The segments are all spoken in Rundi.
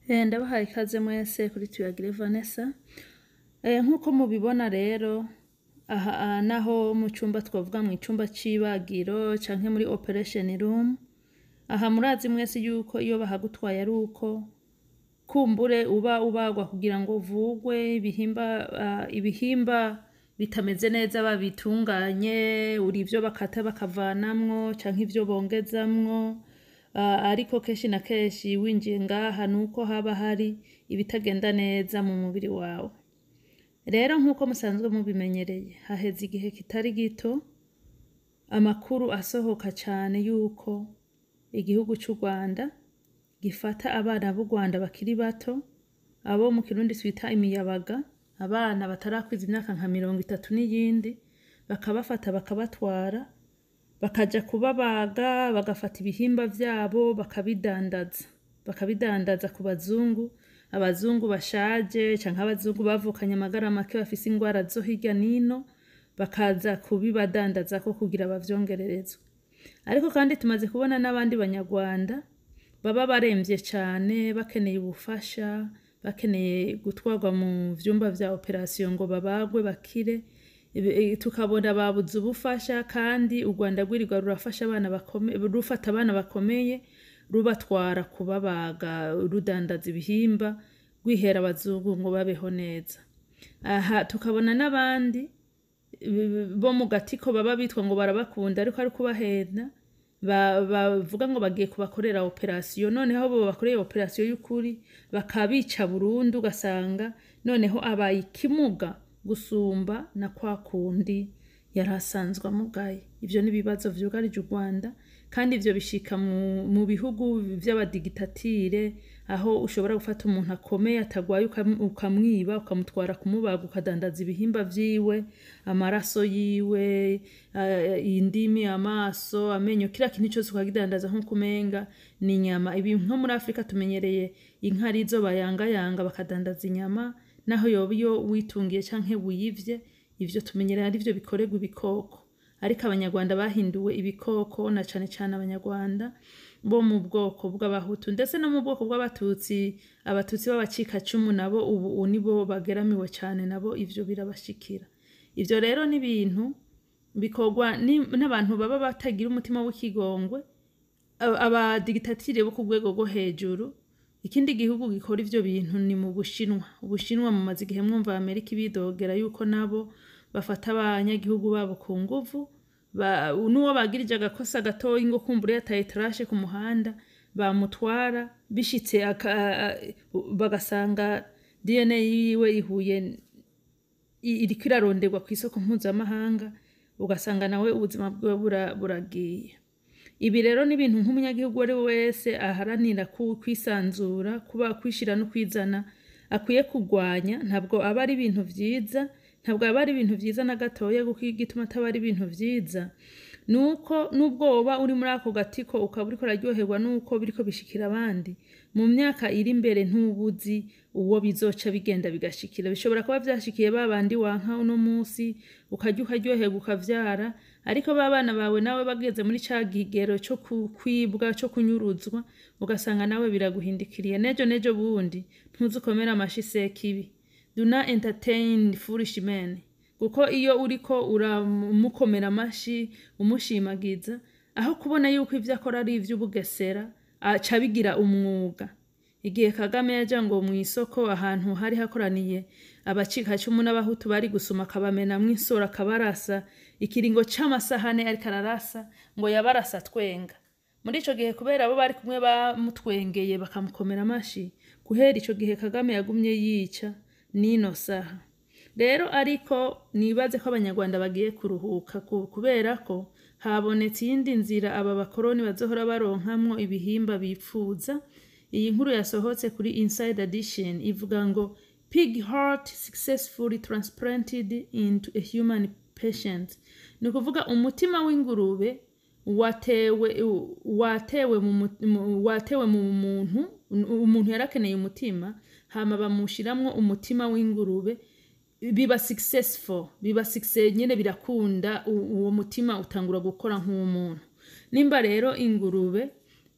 Eh, ndabahaye ikaze mwese kuri tuyagire Vanessa Eh, nk'uko mubibona rero aha aha naho mu cyumba twavuga mu cyumba c'ibagiro canke muri operation room aha murazi mwese yuko iyo bahagutwaye ari uko kumbure uba ubagwa kugira ngo uvugwe ibihimba ah, ibihimba bitameze neza babitunganye uri ivyo bakata bakavanamwo canke ivyo bongezamwo Ah, ariko kenshi na kenshi winjiye ngaha nuko haba hari ibitagenda neza mu mubiri wawe rero nk'uko musanzwe mubimenyereye haheze igihe kitari gito amakuru asohoka cane yuko igihugu c'u Rwanda gifata abana b'u Rwanda bakiri bato abo mu kirundi twita imiyabaga abana batarakwiza imyaka nka mirongo itatu n'iyindi bakabafata bakabatwara bakaja kubabaga bagafata ibihimba vyabo bakabidandaza bakabidandaza ku bazungu abazungu bashaje canke abazungu bavukanye amagara make bafise ingwara zo hirya nino bakaza kubibadandazako kugira bavyongererezwe ariko kandi tumaze kubona n'abandi banyarwanda baba baremvye cane bakeneye ubufasha bakeneye gutwarwa mu vyumba vya operasiyo ngo babagwe bakire Ibi- i- tukabona babuze ubufasha kandi u Rwanda rwirirwa rurafasha abana bakome- rufata abana bakomeye rubatwara kubabaga rudandaza ibihimba rwihera abazungu ngo babeho neza aha tukabona n'abandi b- bo mu gatiko baba bitwa ngo barabakunda ariko ari kubahenda ba- bavuga ngo bagiye kubakorera operasiyo noneho bo bakoreye operasiyo y'ukuri bakabica burundu ugasanga noneho abaye ikimuga gusumba na kwa kundi yari asanzwe amugaye ivyo ni ibibazo vyugarije u Rwanda kandi ivyo bishika mu, mu bihugu vy'abadigitatire aho ushobora gufata umuntu akomeye atagwaye ukam- ukamwiba ukamutwara kumubaga ukadandaza ibihimba vyiwe amaraso yiwe uh, indimi amaso amenyo kila kintu cyose ukagidandaza nk'uko umenga ni inyama ibi nko muri afurika tumenyereye inka arizo bayangayanga bakadandaza inyama naho yoba iyo witungiye canke wiyivye ivyo tumenyereye ari vyo bikorerwa ibikoko ariko abanyarwanda bahinduwe ibikoko na cane cane abanyarwanda bo mu bwoko bw'abahutu ndetse no mu bwoko bw'abatutsi abatutsi b'abacikacumu nabo ubu ubu nibo bageramiwe cane nabo ivyo birabashikira ivyo rero ni ibintu bikorwa ni- n'abantu baba batagira umutima w'ikigongwe aba- abadigitatire bo ku rwego rwo hejuru ikindi gihugu gikora ivyo bintu ni mu bushinwa ubushinwa mumaze igihe mwumva amerika ibidogera yuko nabo bafata abanyagihugu babo ku nguvu ba- n'uwo bagirije agakosa gatoyi ngo kumbura yataye tarashe ku muhanda bamutwara bishitse aka- bagasanga dna yiwe ihuye i- iriko iraronderwa ku isoko mpuzamahanga ugasanga nawe ubuzima bwiwe bura- buragiye ibi rero ni ibintu nk'umunyagihugu uwo ari we wese aharanira ku- kwisanzura kuba kwishira no kwizana akwiye kurwanya ntabwo aba ari ibintu vyiza ntabwo aba ari ibintu vyiza na gatoya kuko igituma ataba ari ibintu vyiza nuko nubwo woba uri muri ako gatiko ukaba uriko uraryoherwa nuko biriko bishikira abandi mu myaka iri imbere ntubuzi uwo bizoca bigenda bigashikira bishobora kuba vyashikiye ba bandi wanka uno musi ukarya ukaryoherwa ukavyara ariko ba bana bawe nawe bageze muri ca gigero co ku- kwibwa co kunyuruzwa ugasanga nawe biraguhindikiriye nejo nejo bundi ntuzukomera amashi sekibi do not entertain foolish men kuko iyo uriko uramukomera amashi umushimagiza aho kubona yuko ivyo akora ari ivy'ubugesera aca bigira umwuga igihe kagame yaja ngo mu isoko ahantu hari hakoraniye abacikacumu n'abahutu bari gusuma akabamenamwo insoro akabarasa ikiringo c'amasahane ariko ararasa ngo yabarasa twenga muri ico gihe kubera abo bari kumwe bamutwengeye bakamukomera amashi guhera ico gihe kagame yagumye yica nino saha rero ariko nibaze ko abanyarwanda bagiye kuruhuka ku- kubera ko habonetse iyindi nzira aba bakoroni bazohora baronkamwo ibihimba bipfuza iyi nkuru yasohotse kuri inside edition ivuga ngo pig heart successfully transplanted into a human patient ni ukuvuga umutima w'ingurube watewe watewe mu mu- mu- watewe mu muntu umuntu yarakeneye umutima hama bamushiramwo umutima w'ingurube biba successful biba success nyene birakunda u- uwo mutima utangura gukora nk'umuntu nimba rero ingurube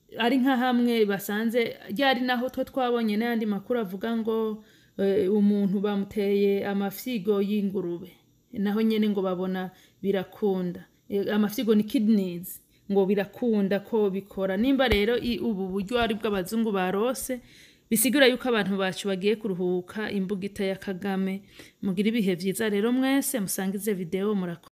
ari nka hamwe basanze ryari naho two twabonye n'ayandi makuru avuga ngo eh, umuntu bamuteye amafyigo y'ingurube naho nyene ngo babona birakunda Eh, amafyigo ni kidneys ngo birakunda ko bikora nimba rero i- ubu buryo ari bw'abazungu barose bisigura yuko abantu bacu bagiye kuruhuka imbugita ya kagame mugira ibihe vyiza rero mwese musangize video murakoze